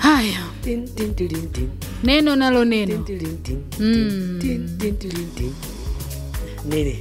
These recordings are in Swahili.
haya Tin, tin, tilin, tin. neno nalo neno Tin, tilin, tin. Mm. Tin, tin, tilin, tin. nini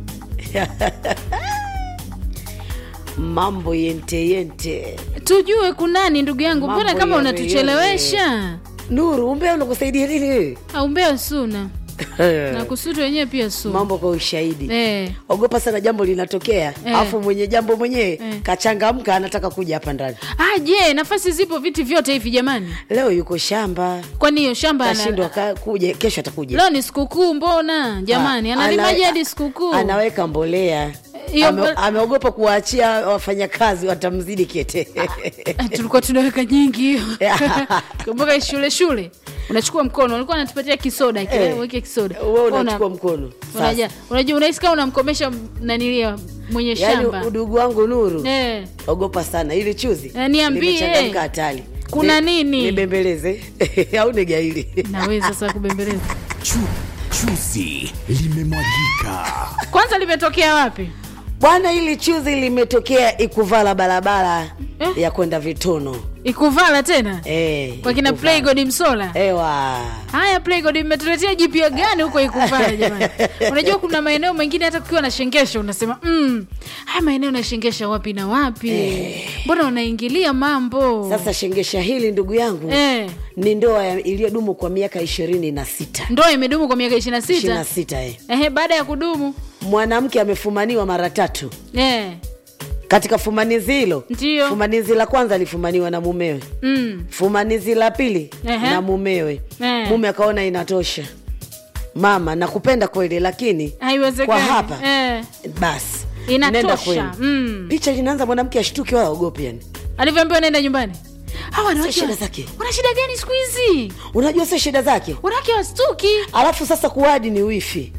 mambo yente yente tujue kunani ndugu yangu mbona Mambo kama yale unatuchelewesha nuru umbea unakusaidia nini wewe? aumbea suna na kusutu wenyewe pia suna mambo kwa ushahidi eh. ogopa sana jambo linatokea Eh. alafu mwenye jambo mwenyewe Eh. kachangamka anataka kuja hapa ndani ah, je nafasi zipo viti vyote hivi jamani leo yuko shamba kwani hiyo shamba ana- kashindwa ka- kuja kesho atakuja leo ni sikukuu mbona jamani Ah, analimaje ana- hadi sikukuu anaweka mbolea Hiyo Ame- mbo- ameogopa kuwaachia wafanyakazi watamzidi kete Ah, tulikuwa tunaweka nyingi hiyo kumbuka shule shule unachukua mkono ulikuwa anatupatia kisoda kile Eh. weke kisoda wewe Una- unachukua mkono Sasa. unaja- unajua unahisi kama unamkomesha nanilia mwenye shamba yaani udugu wangu nuru eh. ogopa sana ili chuzi Eh, niambie. limechangamka hatari Kuna Ni- nini? nibembeleze au nigaili naweza sasa kubembeleza Chu, chuzi limemwagika. kwanza limetokea wapi bwana hili chuzi limetokea ikuvala barabara Eh? ya kwenda vitono ikuvala tena eh, kwa kina Ikuvala. playgod msola ewa haya playgod mmetuletea jipya gani huko ikuvala jamani unajua kuna maeneo mengine hata kukiwa na shengesha unasema mm, haya maeneo nashengesha wapi na wapi mbona unaingilia mambo sasa shengesha hili ndugu yangu eh, ni ndoa ya- iliyodumu kwa miaka ishirini na sita ndoa imedumu kwa miaka ishiri na ishirini sita na sita eh. Ehe, baada ya kudumu mwanamke amefumaniwa mara tatu eh, katika fumanizi hilo Ndiyo. fumanizi la kwanza alifumaniwa na mumewe mm, fumanizi la pili Ehe. na mumewe Eh. mume akaona inatosha mama nakupenda kweli lakini kwa haiwezekani hapa eh, basi nenda inatosha kwenu mm. picha linaanza mwanamke ashtuke wala ogopi yani alivyoambiwa naenda nyumbani hawa wanawake shida wa- zake. wana shida gani siku hizi unajua sio shida zake wanawake wastuki alafu sasa kuadi ni wifi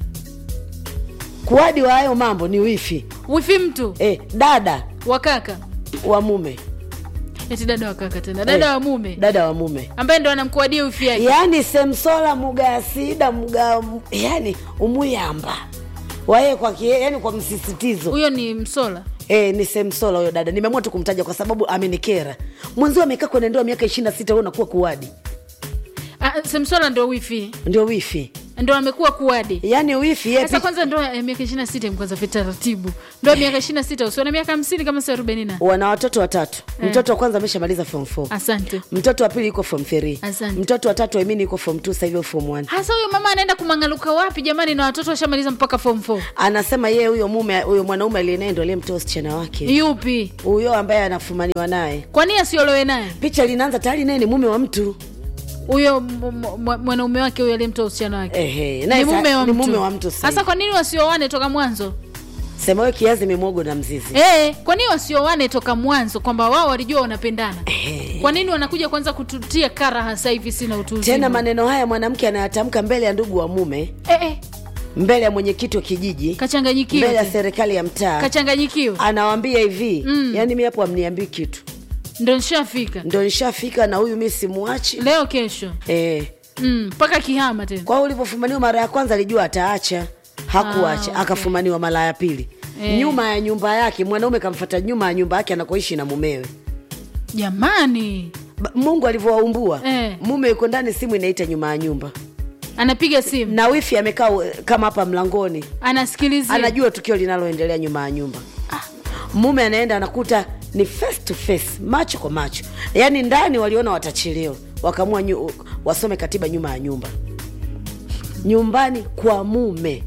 kuadi wa hayo mambo ni wifi wifi mtu eh, dada wakaka wa mume eti dada wakaka tena dada Eh, wa mume dada wa mume ambaye ndo anamkuadia wifi yake yaani semsola mugasida muga yani umuyamba waye kwa kie, yani kwa msisitizo huyo ni msola e, ni semsola huyo dada nimeamua tu kumtaja kwa sababu amenikera mwenzio amekaa kwenye ndoa miaka ishiri na sita unakuwa kuwadi Ah, semsola ndo wifi ndio wifi ndo amekuwa kuwadi yaani wifi ye sasa pi- kwanza ndoa ya miaka ishiri na sita mkwanza vitaratibu ndoa ya miaka ishiri na sita usiona miaka hamsini kama si arobaini na wana watoto watatu Eh. mtoto wa kwanza ameshamaliza form 4 asante mtoto wa pili yuko form 3 Asante. mtoto wa tatu amini yuko form 2 sasa hivi form 1 hasa huyo mama anaenda kumangaluka wapi jamani na watoto washamaliza mpaka form 4 anasema yeye huyo mume huyo mwanaume aliyenaye ndo aliyemtoa usichana wake yupi huyo ambaye anafumaniwa naye kwa nini asiolowe naye picha linaanza tayari naye ni mume wa mtu huyo m- m- mwanaume wake huyo aliyemtoa usichana wake Ehe, naye ni sa- mume wa ni mtu, mume wa mtu sasa sasa hivi. kwa nini wasiowane toka mwanzo sema wewe kiazi mimogo na mzizi Eh, kwa nini wasiowane toka mwanzo kwamba wao walijua wanapendana kwa nini wanakuja kwanza kututia karaha sasa hivi sina utu uzima? tena maneno haya mwanamke anayatamka mbele ya ndugu wa mume eh, eh, mbele ya mwenyekiti wa kijiji mbele ya kachanganyikiwa serikali ya mtaa kachanganyikiwa anawambia hivi Mm. yani mi hapo amniambii kitu ndo nishafika ndo nishafika na huyu mi simwachi leo kesho eh. Mm, mpaka kihama tena kwa hiyo ulivyofumaniwa mara ya kwanza alijua ataacha hakuacha Ah, okay. akafumaniwa mara ya pili Eh. nyuma ya nyumba yake mwanaume kamfata nyuma ya nyumba yake anakoishi na mumewe jamani Ba- mungu alivyowaumbua Eh. mume yuko ndani simu inaita nyuma ya nyumba anapiga simu na wifi amekaa eh, kama hapa mlangoni anasikilizia anajua tukio linaloendelea nyuma ya nyumba mume anaenda anakuta ni face to face macho kwa macho yaani ndani waliona watachelewa wakaamua nyu, wasome katiba nyuma ya nyumba nyumbani kwa mume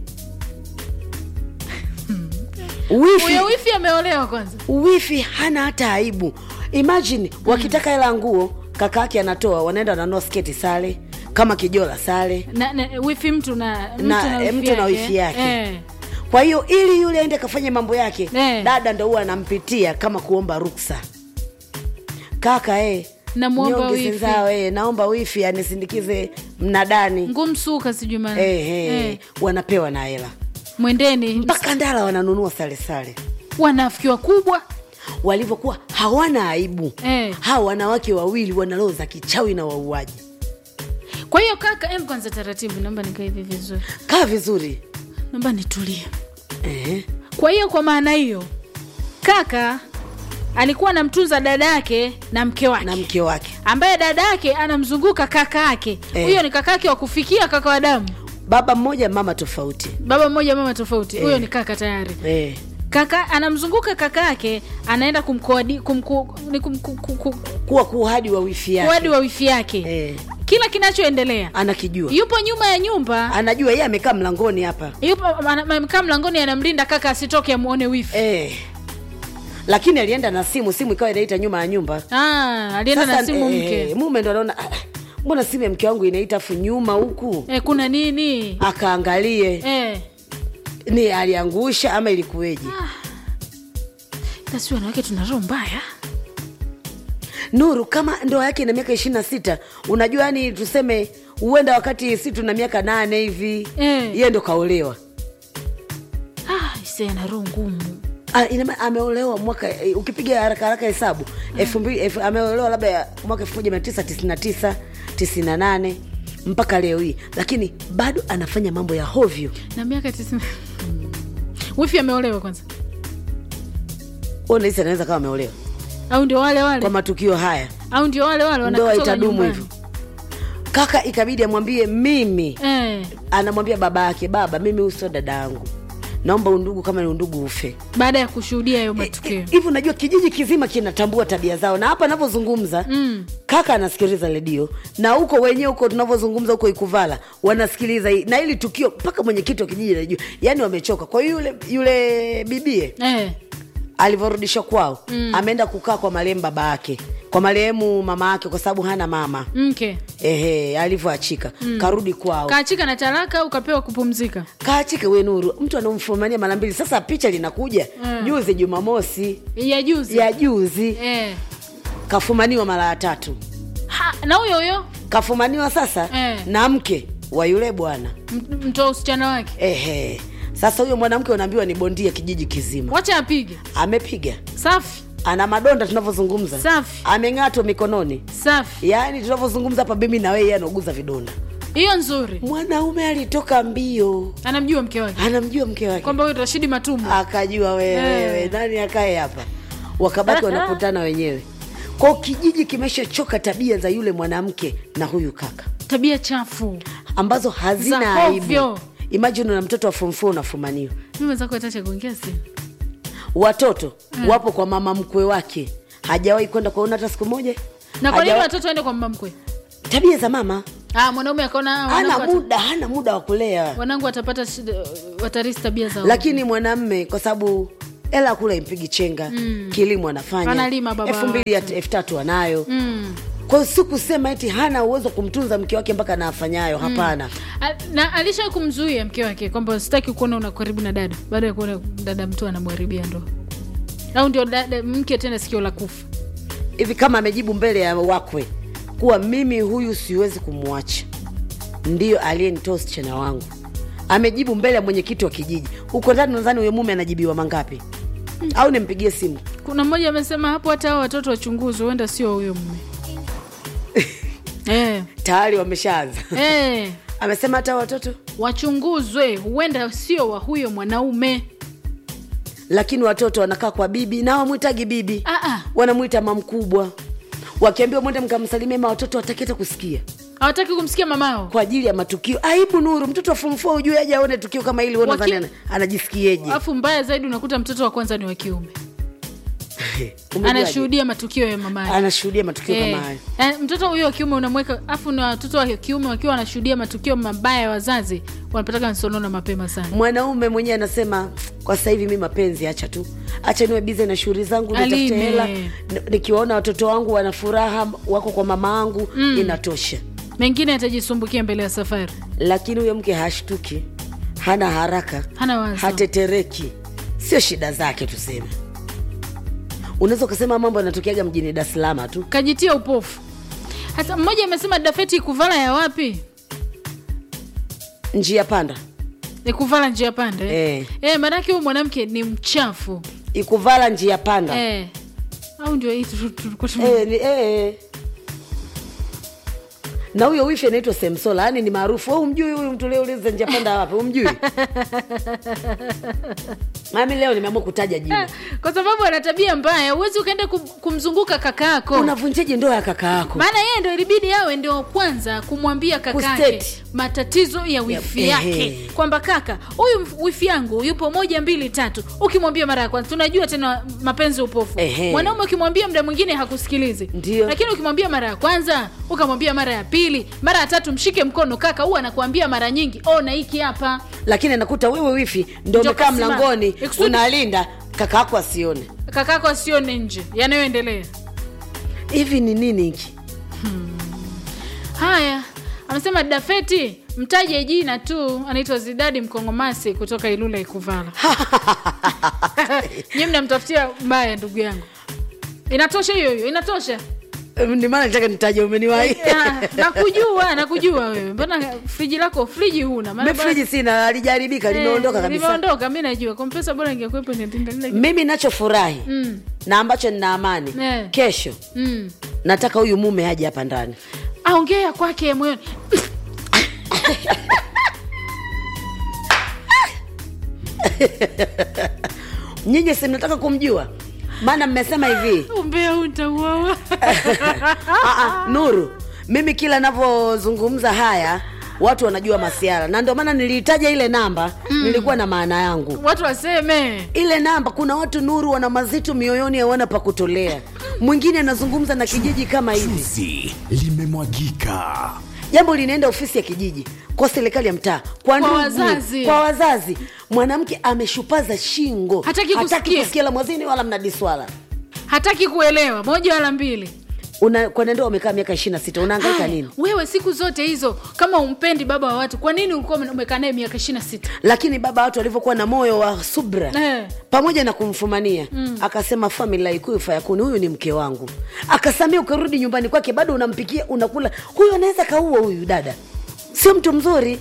wifi, huyo wifi ameolewa kwanza wifi hana hata aibu imagine wakitaka hela ya nguo kaka yake anatoa wanaenda wananua sketi sale kama kijola sale na, na, wifi mtu na mtu Na, na, eh, wifi mtu na yake. wifi yake. Eh. kwa hiyo ili yule aende akafanye mambo yake Eh. dada ndo huwa anampitia kama kuomba ruksa kaka eh, Namwomba nyonge wifi. zenzao eh, naomba wifi anisindikize mnadani ngumsuka sijui maana eh, eh, Eh, wanapewa na hela mwendeni mpaka ndala wananunua salesale wanafiki wakubwa walivyokuwa hawana aibu Eh. hawa wanawake wawili wana roho za kichawi na wauaji kwa hiyo kaka em kwanza taratibu naomba nikae hivi vizuri kaa vizuri naomba nitulie eh. kwa hiyo kwa maana hiyo kaka alikuwa anamtunza dada yake na mke wake na mke wake ambaye dada yake anamzunguka kaka yake Eh. huyo ni kaka yake wa kufikia kaka wa damu baba mmoja mama tofauti baba mmoja mama tofauti huyo Eh. ni kaka tayari eh. kaka anamzunguka kaka yake anaenda kumkoadi kumku, ni kumku, ku- ku- kuwa kuhadi wa wifi yake kuadi wa wifi yake eh. kila kinachoendelea anakijua yupo nyuma ya nyumba anajua yeye amekaa mlangoni hapa yupo ana- amekaa mlangoni anamlinda kaka asitoke amuone wifi eh. lakini alienda na simu simu ikawa inaita nyuma ya nyumba ah, alienda na Sasa, simu eh, mke mume ndo anaona "Ah, mbona simu ya mke wangu inaita afu nyuma huku eh, kuna nini akaangalie eh. ni aliangusha ama ilikuweje Sasa wanawake tuna roho mbaya nuru kama ndoa yake ina miaka ishiri na sita unajua yani tuseme huenda wakati si tuna miaka nane hivi Eh. yeye ndo kaolewa ah, ise ana roho ngumu Ah, ina maana ameolewa mwaka eh, ukipiga haraka haraka hesabu elfu mbili elfu- ameolewa labda ya mwaka elfu moja mia tisa tisini na tisa tisini na nane mpaka leo hii lakini bado anafanya mambo ya hovyo na miaka tisini wifi ameolewa kwanza unahisi anaweza kama ameolewa au ndio wale wale kwa matukio haya au ndio wale wale ndoa wanatoka itadumu nyumbani. hivyo kaka ikabidi amwambie mimi eh, anamwambia baba yake baba mimi huyu sio dada yangu naomba undugu kama ni undugu ufe baada ya kushuhudia hayo matukio hivi unajua kijiji kizima kinatambua tabia zao na hapa anavyozungumza Mm. kaka anasikiliza redio na huko wenyewe huko tunavyozungumza huko ikuvala wanasikiliza hii na hili tukio mpaka mwenyekiti wa kijiji anajua yaani wamechoka kwa hiyo yule yule bibie eh, alivyorudishwa kwao mm. ameenda kukaa kwa marehemu baba yake kwa marehemu mama yake kwa sababu hana mama mke ehe alivyoachika mm. karudi kwao kaachika na talaka au kapewa kupumzika kaachike we nuru mtu anamfumania mara mbili sasa picha linakuja Mm. juzi jumamosi ya juzi ya juzi eh. kafumaniwa mara ya tatu ha, na huyo huyo kafumaniwa sasa Eh. na mke wa yule bwana m- mtoa usichana wake ehe sasa huyo mwanamke unaambiwa ni bondia kijiji kizima wacha apige amepiga safi ana madonda tunavyozungumza Safi. ameng'atwa mikononi safi yaani tunavyozungumza hapa mimi na wewe yeye anauguza vidonda hiyo nzuri mwanaume alitoka mbio anamjua mke wake anamjua mke wake kwamba huyu rashidi matumbo akajua wewe Eh. nani akae hapa wakabaki wanakutana wenyewe kwao kijiji kimeshachoka tabia za yule mwanamke na huyu kaka tabia chafu ambazo hazina Za aibu hovyo. imajini na mtoto wa form four unafumaniwa mi mwenzako atacha kuongea simu watoto wapo kwa mama mkwe wake hajawahi kwenda kuona hata siku moja na kwa nini Hajawa- watoto waende kwa mama mkwe tabia za mama ah, mwanaume akaona ah, hana wanangu wata- muda hana muda wa kulea wanangu watapata shida- watarisi tabia zao lakini mwanamme kwa sababu hela kula impigi chenga kilimo anafanya Analima baba elfu mbili ya- elfu tatu anayo mm. kwa hiyo si kusema eti hana uwezo wa kumtunza mke wake mpaka na afanyayo hapana A- na alisha kumzuia mke wake kwamba sitaki kuona una karibu na dada baada ya kuona dada mtu anamharibia ndoa au ndio dada mke tena sikio la kufa hivi kama amejibu mbele ya wakwe kuwa mimi huyu siwezi kumwacha ndiyo aliyenitoa usichana wangu amejibu mbele ya mwenyekiti wa kijiji huko ndani nadhani huyo mume anajibiwa mangapi au nimpigie simu kuna mmoja amesema hapo hata hao watoto wachunguzwe huenda sio huyo mume eh, tayari wameshaanza eh, amesema hata watoto wachunguzwe huenda sio wa huyo mwanaume lakini watoto wanakaa kwa bibi na wamwitagi bibi Ah, ah. wanamwita mamkubwa wakiambiwa mwende mkamsalimia ma watoto wataki hata kusikia hawataki kumsikia mamao kwa ajili ya matukio aibu nuru mtoto wa form four ujue aje aone tukio kama hili Waki- nadhani ana- anajisikieje alafu mbaya zaidi unakuta mtoto wa kwanza ni wa kiume Umejuaje? anashuhudia matukio ya mamaye anashuhudia matukio Eh, kama hayo eh, mtoto huyo wa kiume unamweka afu na watoto wa kiume wakiwa wanashuhudia matukio mabaya ya wazazi wanapataka nsonona mapema sana mwanaume mwenyewe anasema kwa sasa hivi mi mapenzi acha tu acha niwe bize na shughuli zangu nitafute Alime. hela N- nikiwaona watoto wangu wana furaha wako kwa mama angu mm. inatosha mengine atajisumbukia mbele ya safari lakini huyo mke hashtuki hana haraka hana wazo hatetereki sio shida zake tuseme unaweza ukasema mambo yanatokeaga mjini dar es salaam tu kajitia upofu hata mmoja amesema dafeti ikuvala ya wapi njia panda ikuvala njia panda eh? Eh. Eh, maanake huyu mwanamke ni mchafu ikuvala njia panda eh. au ndio hii tu- tu- tulikuwa tume- Eh, ni, eh. na huyo wifi anaitwa semsola yani ni maarufu Wewe umjui huyu mtu uliouliza njia panda wapi umjui mami leo nimeamua kutaja jina kwa sababu ana tabia mbaya huwezi ukaenda kum, kumzunguka kakako unavunjaje ndoa ya kaka yako maana yeye ndo ilibidi awe ndio kwanza kumwambia kakake Kustate. matatizo ya wifi Ya- yake ehe. kwamba kaka huyu mf- wifi yangu yupo moja mbili tatu ukimwambia mara ya kwanza tunajua tena mapenzi upofu Ehe. mwanaume ukimwambia mda mwingine hakusikilizi Ndio. lakini ukimwambia mara ya kwanza ukamwambia mara ya pili mara ya tatu mshike mkono kaka huwa anakuambia mara nyingi ona hiki hapa lakini anakuta wewe wifi ndo Ndio umekaa kasimama. mlangoni Ikusudi- unalinda kaka yako asione kakako asione nje yanayoendelea hivi ni nini hiki haya amesema dafeti mtaje jina tu anaitwa zidadi mkongomasi kutoka ilula ikuvala nyi mnamtafutia mbaya ndugu yangu inatosha hiyo hiyo inatosha ni maana nataka nitaje umeniwahi Ah, nakujua nakujua wewe mbona friji lako friji huna Maana mi friji sina alijaribika bora- limeondoka Eh, kabisa limeondoka mi najua kompesa bora ingekuwepo inatinda mimi nachofurahi Mm. na ambacho nina amani Eh. kesho mm. nataka huyu mume aje hapa ndani aongea kwake moyoni nyinyi si mnataka kumjua maana mmesema hivi umbea huu utauawa Aa, nuru mimi kila navyozungumza haya watu wanajua masiara na ndio maana niliitaja ile namba mm. nilikuwa na maana yangu watu waseme ile namba kuna watu nuru wana mazito mioyoni hawana pa kutolea mwingine anazungumza na kijiji kama hivi Chuzi limemwagika. jambo linaenda ofisi ya kijiji kwa serikali ya mtaa kwa, ndugu, wazazi. kwa wazazi mwanamke ameshupaza shingo Hataki kusikia. kusikia la mwazini wala mnadiswala hataki kuelewa moja wala mbili una kwenye ndoa umekaa miaka ishiri na sita unaangaika Haya, nini wewe siku zote hizo kama umpendi baba wa watu kwa nini ulikuwa umekaa naye miaka ishiri na sita lakini baba watu walivyokuwa na moyo wa subra Eh. pamoja na kumfumania mm. akasema famila ikuyu fayakuni huyu ni mke wangu akasamia ukarudi nyumbani kwake bado unampikia unakula huyu anaweza kaua huyu dada sio mtu mzuri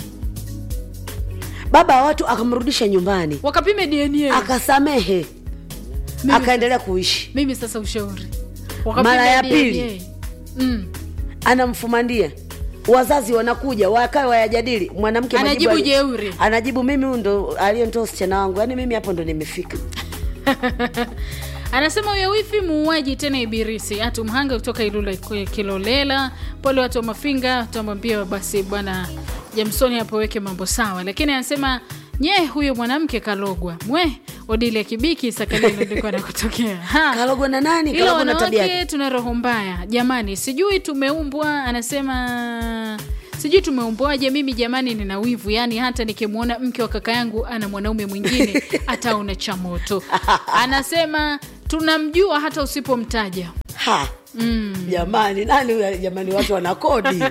baba wa watu akamrudisha nyumbani wakapime dna akasamehe Mimi- akaendelea kuishi mimi sasa ushauri Mara ya DNA. pili. mm. anamfumandia wazazi wanakuja wakae wayajadili mwanamke Anajibu majibu ali- jeuri. anajibu mimi huyu ndo aliyemtoa usichana wangu yaani mimi hapo ndo nimefika anasema huyo wifi muuaji tena ibirisi hatu mhanga kutoka ilula Ki- kilolela pole watu wa mafinga tutamwambia basi bwana jamsoni hapo weke mambo sawa lakini anasema nye huyo mwanamke kalogwa mwe odili ya kibiki sakalilo ndiko anakotokea Ha. kalogwa na nani ila kalogwa na tabia wanawake tuna roho mbaya jamani sijui tumeumbwa anasema sijui tumeumbwaje mimi jamani nina wivu yaani hata nikimwona mke wa kaka yangu ana mwanaume mwingine ataona cha moto anasema tunamjua hata usipomtaja ha jamani nani huyu jamani watu wana kodi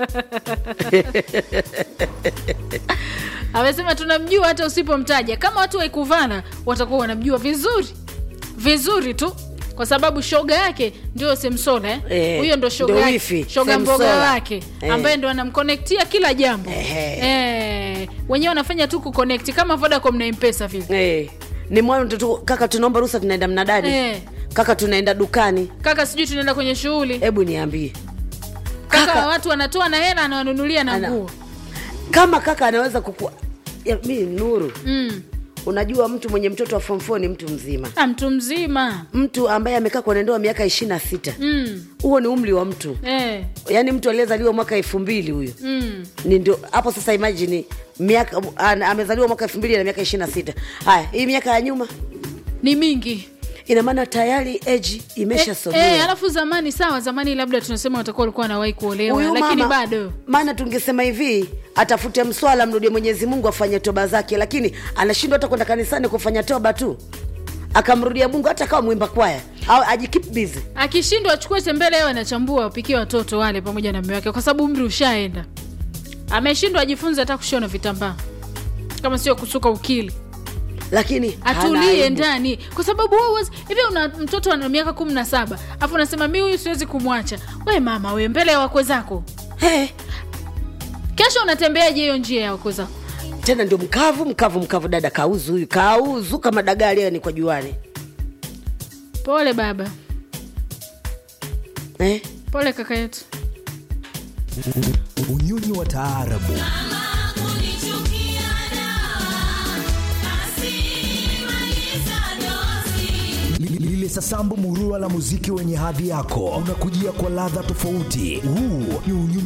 amesema tunamjua hata usipomtaja kama watu waikuvana watakuwa wanamjua vizuri vizuri tu kwa sababu shoga yake ndio semsola eh? Eh, huyo ndo shoga ndo yake, wifi, shoga mboga Semsola. wake Eh. ambaye ndo anamkonektia kila jambo Ehe. eh, wenyewe wanafanya tu kuconnect kama vodacom na mpesa vile eh, ni mwana mtoto kaka tunaomba ruhusa tunaenda mnadani Eh. kaka tunaenda dukani kaka sijui tunaenda kwenye shughuli hebu niambie kaka, kaka- watu wanatoa na hela anawanunulia na Ana- nguo kama kaka anaweza kukua ya, mi nuru mm. unajua mtu mwenye mtoto wa form four ni mtu mzima Ah, mtu mzima mtu ambaye amekaa kwenye ndoa miaka ishiri na sita mm. huo ni umri wa mtu eh. yaani mtu aliyezaliwa mwaka elfu mbili huyo mm. ni ndio hapo sasa imagine miaka ana- amezaliwa mwaka elfu mbili na miaka ishiri na sita haya hii miaka ya nyuma ni mingi ina maana tayari eji imeshasogea Eh, alafu zamani sawa zamani labda tunasema watakuwa walikuwa wanawahi kuolewa Huyu lakini mama- bado maana tungesema hivi atafute mswala mrudie mwenyezi mungu afanye toba zake lakini anashindwa hata kwenda kanisani kufanya toba tu akamrudia mungu hata kawa mwimba kwaya au ajikip busy akishindwa achukue tembele yao anachambua wapikie watoto wale pamoja na mume wake kwa sababu umri ushaenda ameshindwa ajifunze hata kushona vitambaa kama sio kusuka ukili lakini hana atulie aibu. ndani kwa sababu wewe huwezi- hivi una mtoto ana miaka kumi na saba afu unasema mi huyu siwezi kumwacha we mama we mbele ya wakwe zako Hey, kesho unatembeaje hiyo njia ya wakwe zako tena ndio mkavu mkavu mkavu dada kauzu huyu kauzu kama dagaa leo ni kwa juani pole baba eh? pole kaka yetu Unyonyi wa taarabu ile sasambu murua la muziki wenye hadhi yako unakujia kwa ladha tofauti huu ni unyumba